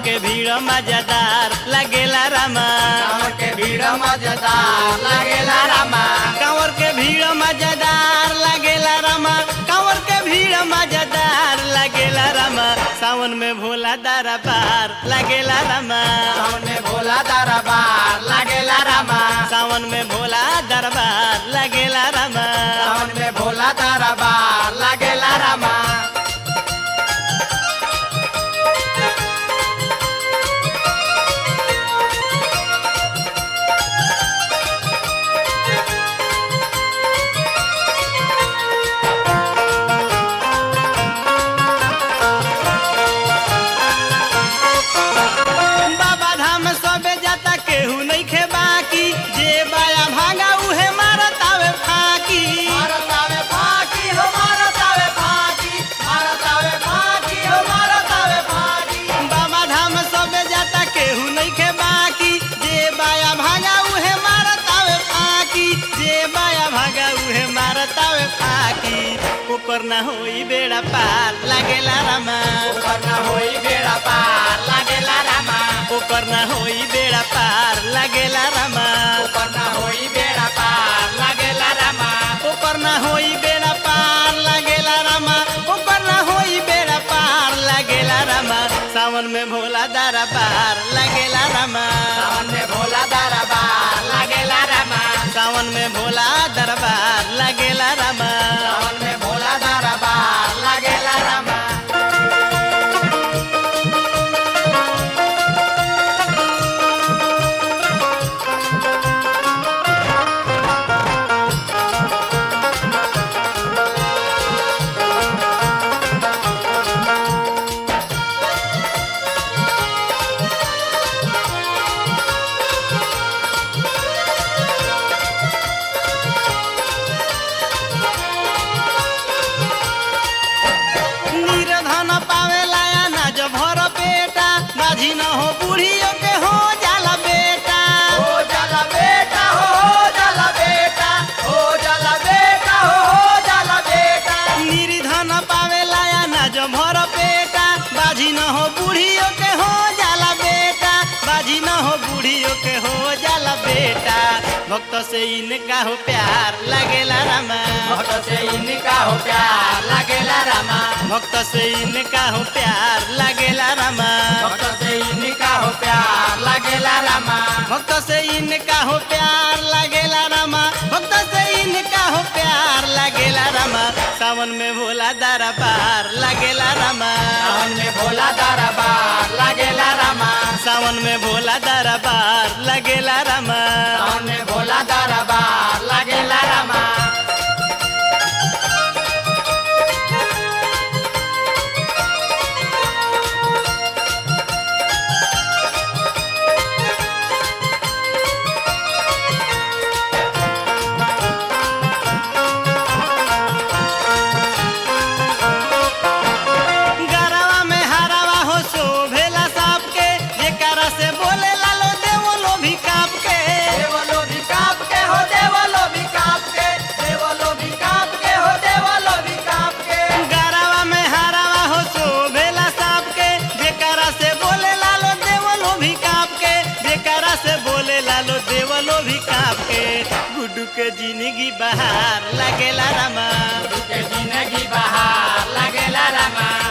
के भीड़ मजेदार लगेला रामा कांवर के भीड़ मजेदार लागेला रामा कांवर के भीड़ मजेदार लगेला रामा कांवर के भीड़ मजेदार लगेला रामा सावन में भोला दारा पार लगेला रामा सावन में भोला दरबार लागेला रामा सावन में भोला दरबार लगेला रामा सावन में भोला दरबार लागेला रामा बाबा धाम सबे जाता केहू नहीं खे बाकी जे बाया भागा उहे मारत आवे फाकी भारत आवे फाकी हो भारत आवे फाकी भारत आवे फाकी हो भारत आवे फाकी बाबा धाम सबे जाता केहू नहीं खे बाकी जे बाया भागा उहे मारत आवे फाकी जे बाया भागा उहे मारत आवे फाकी ओकर ना होई बेड़ा पार लागेला रामा ऊपर न होई बेड़ा पार लागेला रामा ओकर ना होई बेड़ा पार लागेला रामा ऊपर न होई बेड़ा पार लागेला रामा ओकर ना होई बेड़ा पार लागेला रामा ओकर ना होई बेड़ा पार लागेला रामा सावन में भोला दारा पार लागेला रामा सावन में भोला दरबार लागेला रामा सावन में भोला दरबार लागेला रामा सावन में भोला दरबार लागेला रामा निर्धन पावेला अनाज भर पेटा बाजी न हो बूढ़ियों के हो जाला बेटा हो जाला बेटा हो हो जाला बेटा हो जाला बेटा हो हो जाला बेटा निर्धन पावेला अनाज भर पेटा बाजी न हो बूढ़ियों के हो जाला बेटा बाजी न हो बूढ़ियों के हो जाला बेटा भक्त से इनका हो प्यार लगेला रामा भक्त से इनका हो प्यार लागेला रामा भक्त से इनका हो प्यार लगेला रामा भक्त से इनका हो प्यार लागेला रामा भक्त से इनका हो प्यार लगेला रामा भक्त से इनका हो प्यार लगेला रामा सावन में भोला दारा पार लगेला रामा सावन में भोला दरबार लागेला रामा सावन में भोला दरबार लगेला रामा सावन में भोला दरबार लागेला रामा गरवा में हरावा हो सो भेला साप के जेकरा से बोले लालो देवो लो भी काप के देवलो भी काप के हो देवलो भी काप के देवलो भी काप के हो देवलो भी काप के गरवा में हरावा हो सो भेला साप के जेकरा से बोले लालो देवो लो भी काप के जेकरा से बोले लालो देवो लो भी काप के गुड्डू के जिंदगी बहार लगेला रामा के जिंदगी बहार लागेला रामा